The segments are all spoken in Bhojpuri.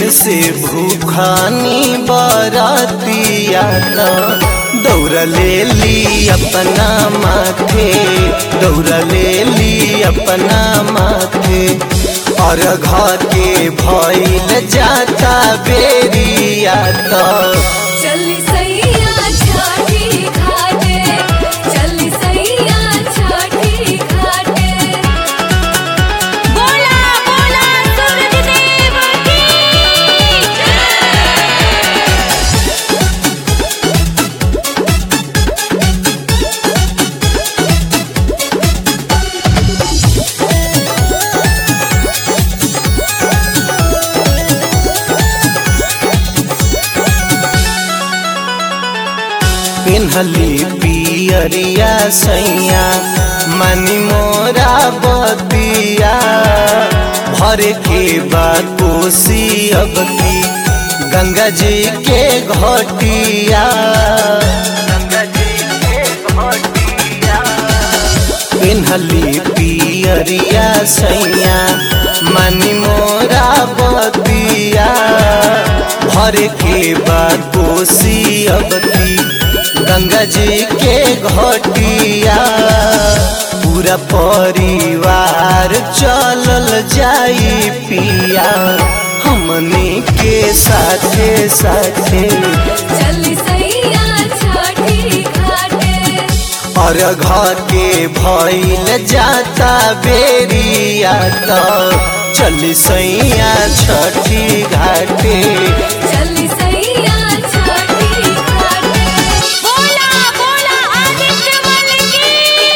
से भूखानी बरातिया त दौड़ ले ली अपना माथे दौड़ ले ली अपना माथे और घर के भइल जाता बेरिया त चली सैया छाठी घाटे चली सैया छाठी घाटे बोला बोला सूरज देव की पिन्हली पियरिया सैया मनी मोरा बतिया भर के बाद कोसी अब की गंगा जी के घटिया गंगा जी के घटिया पिन्हली पियरिया सैया मनी मोरा बतिया भर के बाद कोसी अब की गंगा जी के घटिया पूरा परिवार चलल जाई पिया हमनी के साथे साथे चली सैया छाठी घाटे और घर के भइल जाता बेरिया त चली सैया छठी घाटे चली सैया छाठी घाटे बोला बोला आदित्य मल की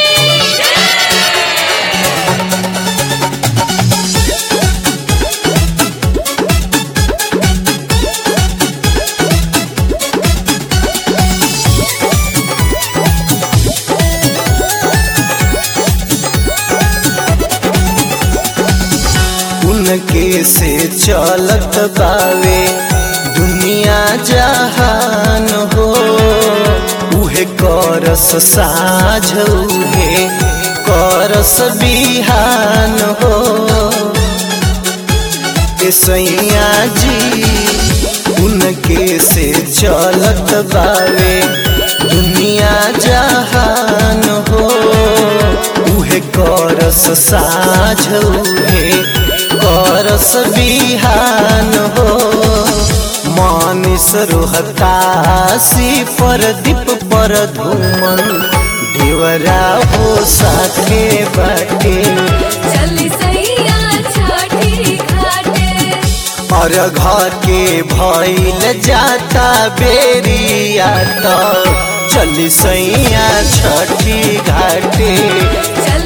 उनके से चलत बावे दुनिया जहान हो उहे करस साझ उहे करस बिहान हो ए सैया जी उनके से चलत बावे दुनिया जहान हो उहे करस साझ उहे करस बिहान हो मानिस रोहतासी पर दीप पर धूमन देवरा हो साथे बाटे चली सैया छाठी घाटे और घर के भइल जाता बेरिया त चली सैया छठी घाटे चली